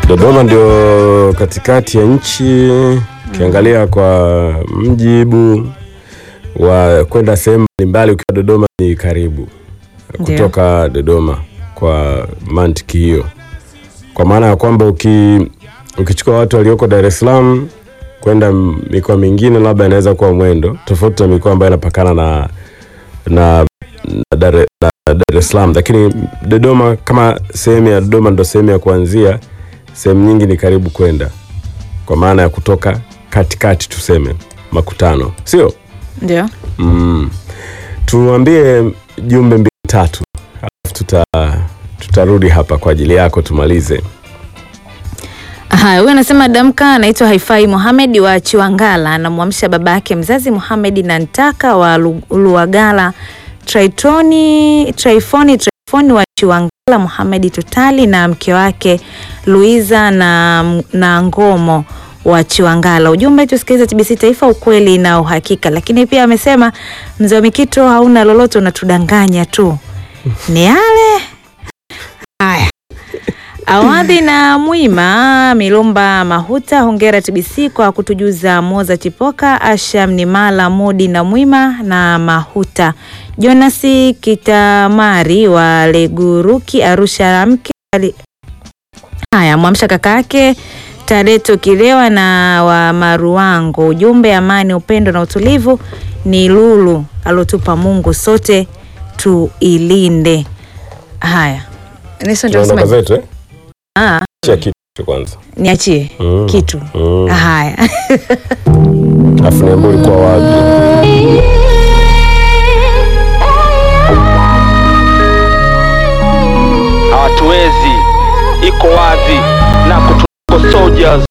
Dodoma ndio katikati ya nchi, ukiangalia kwa mjibu wa kwenda sehemu mbalimbali, ukiwa Dodoma ni karibu Ndio. kutoka Dodoma kwa mantiki hiyo, kwa maana ya kwamba uki, ukichukua watu walioko Dar es Salaam kwenda mikoa mingine, labda inaweza kuwa mwendo tofauti na mikoa ambayo inapakana na na, na, Dar, na Dar es Salaam, lakini Dodoma kama sehemu ya Dodoma ndo sehemu ya kuanzia, sehemu nyingi ni karibu kwenda, kwa maana ya kutoka katikati, tuseme makutano, sio Ndio. mm. Tuambie jumbe mbili tatu, alafu tuta tutarudi hapa kwa ajili yako tumalize. Haya, huyu anasema damka, anaitwa Haifai Mohamed wa Chiwangala, anamwamsha baba yake mzazi Mohamed na Ntaka wa Lu- Luagala, Traitoni Traifoni Traifoni wa Chiwangala, Mohamed Tutali na mke wake Luiza na, na Ngomo wa Chiwangala. Ujumbe, tusikilize TBC Taifa, ukweli na uhakika. Lakini pia amesema mzee wa Mikito, hauna lolote, unatudanganya tu. Ni yale haya Awadhi na Mwima Milumba Mahuta, hongera TBC kwa kutujuza Moza Chipoka, Asham Nimala, Modi na Mwima na Mahuta. Jonasi Kitamari wa Leguruki, Arusha mke ali- haya mwamsha kaka yake Tareto Kilewa na wa Maruango. Ujumbe, amani, upendo na utulivu ni lulu alotupa Mungu, sote tuilinde. Haya, Nelson, ndio Tunaondoka unasema- zetu eh? Ah, Chia kitu kwanza niachie Mm. kitu Mm. haya. Alafu niambie ulikuwa wapi? hawatuwezi, iko wazi na kutuko soldiers